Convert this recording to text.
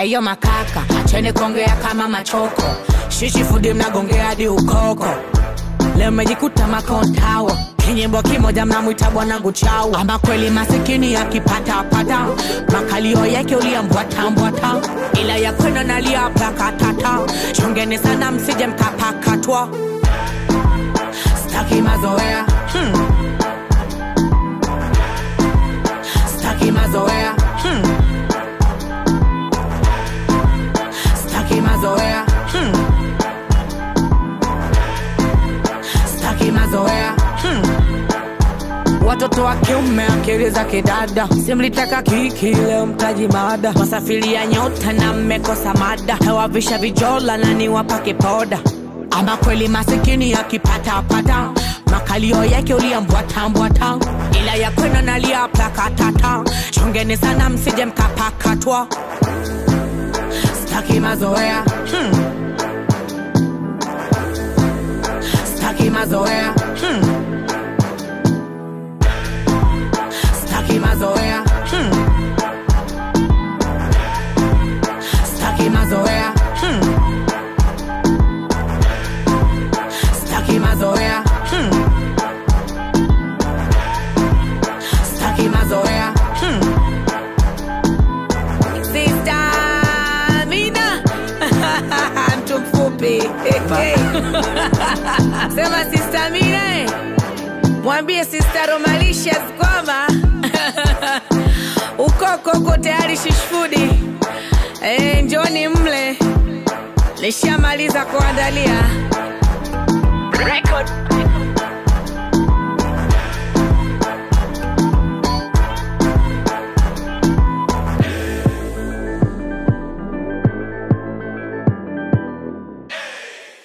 ayo makaka acheni kuongea kama machoko shishi fudi mnagongea hadi ukoko leo mejikuta makontawa kinyimbo kimoja mnamwita bwanangu chau ama kweli masikini akipatapata makalio yake uliambwatambwata ila ya kwenda nalia plakatata chungeni sana msije mkapakatwa staki mazoea hmm. staki mazoea hmm. staki mazoea hmm. staki mazoea hmm. watoto wa kiume akili za kidada simlitaka kiki leo mtaji mada wasafiria nyota na mmekosa mada hewavisha vijola na niwapake poda ama kweli masikini akipatapata makalio yake uliambwatambwata ila ya kwenda nalia plakatata chongeni sana msije mkapakatwa staki mazoea hmm. staki mazoea hmm. staki mazoea hmm. staki mazoea hmm. staki mazoea hmm. staki mazoea hmm. Sister Amina mtu mfupi sema Sister Amina eh. mwambie Sister Romalicious kwamba ukoko uko tayari shishfudi eh, njoni mle lishamaliza kuandalia record